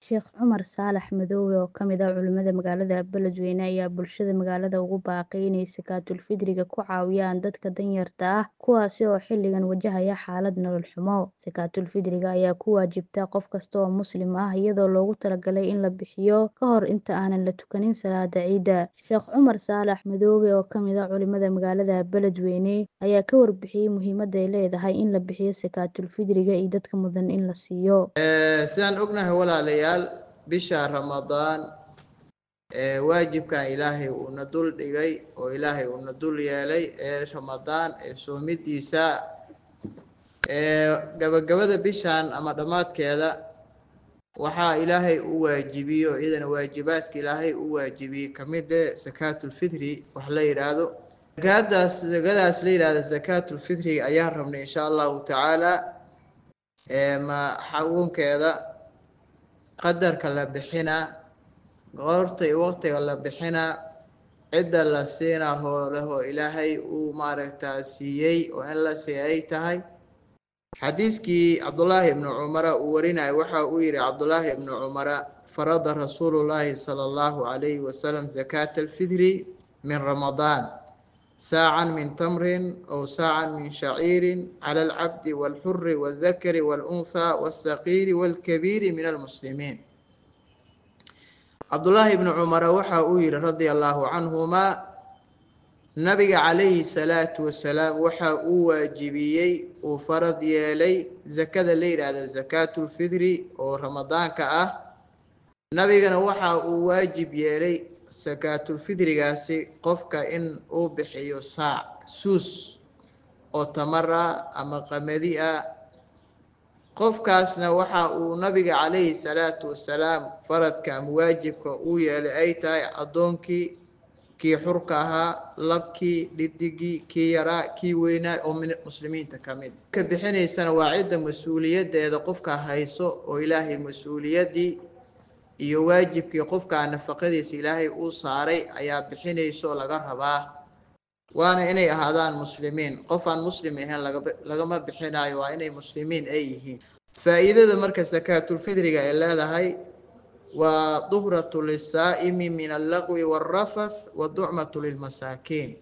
Sheekh Cumar Saalax Madoobe oo ka mid ah culimada magaalada Beledweyne ayaa bulshada magaalada ugu baaqay inay Sakaatul Fidriga ku caawiyaan dadka danyarta ah kuwaasi oo xilligan wajahaya xaalad nolol xumo. Sakaatul Fidriga ayaa ku waajibta qof kasta oo Muslim ah iyadoo loogu talagalay in la bixiyo ka hor inta aanan la tukanin salaada ciida. Sheekh Cumar Saalax Madoobe oo ka mid ah culimada magaalada Beledweyne ayaa ka warbixiyay muhiimadda ay leedahay in la bixiyo Sakaatul Fidriga iyo dadka mudan in la siiyo. sidaan ognahay walaalayaal bisha ramadaan ee waajibkan ilaahay uuna dul dhigay oo ilaahay uuna dul yeelay ee ramadaan ee soomidiisa ee gabagabada bishan ama dhammaadkeeda waxaa ilaahay u waajibiyo iyadana waajibaadka ilaahay u waajibiyey kamid eh sakaatul fitri wax la yidhaahdo zakadaas zakadaas la yidhaahdo sakaatul fitriga ayaan rabnay insha allahu tacaala ee ma xagunkeeda qadarka la bixinaa goorta iyo waqtiga la bixinaa cidda la siinaa hoolahoo ilaahay uu maaragtaa siiyey oo in la siiy ay tahay xadiiskii cabdullaahi ibnu cumara uu warinayo waxa uu yihi cabdullaahi ibnu cumara farada rasuulullaahi sala allahu calayhi wasalam zakaata alfidri min ramadaan saacan min tamrin aw saacan min shaciirin cala alcabdi walxuri waldakari walunhaa walsaqiiri walkabiiri min almuslimiin cabdullaahi ibnu cumara waxa uu yihi radia allahu canhumaa nabiga calayhi salaatu wasalaam waxa uu waajibiyey uu farad yeelay zakada la yidhaahdo sakaatulfidri oo ramadaanka ah nabigana waxa uu waajib yeelay sakaatulfidrigaasi qofka in uu bixiyo saac suus oo tamar ah ama qamadi ah qofkaasna waxa uu nabiga calayhi salaatu wasalaam faradka ama waajibka uu yeelay ay tahay addoonkii kii xurka ahaa labkii dhidigii kii yaraa kii weynaa oo muslimiinta ka mid ka bixinaysana waa cidda mas-uuliyadeeda qofka hayso oo ilaahay mas-uuliyaddii iyo waajibkii qofkaa nafaqadiisa ilaahay uu saaray ayaa bixinayso laga rabaa waana inay ahaadaan muslimiin qof aan muslim ahayn lagama bixinayo waa inay muslimiin ay yihiin faa-iidada marka sakaatulfidriga ay leedahay waa duhratu lisaa'imi min allaqwi waalrafath wa ducmatu lilmasaakiin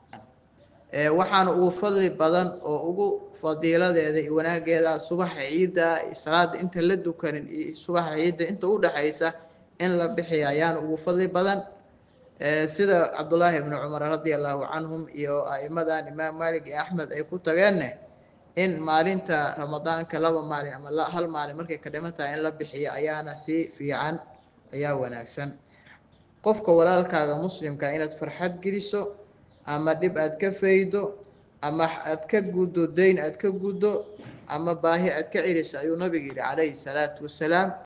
waxaana ugu fadli badan oo ugu fadiiladeeda iyo wanaageeda subaxa ciidda salaada inta la dukanin iyo subaxa ciidda inta u dhexaysa in la bixiya ayaana ugu fadli badan sida cabdullaahi ibnu cumar radia allahu canhum iyo a'imadan imaam malik iyo axmed ay ku tageenne in maalinta ramadaanka laba maalin ama hal maalin markay ka dhiman tahay in la bixiyo ayaana si fiican ayaa wanaagsan qofka walaalkaaga muslimka inaad farxad geliso ama dhib aad ka faydo ama aad ka guddo dayn aad ka guddo ama baahi aad ka celiso ayuu nabiga yihi calayhi salaatu wasalaam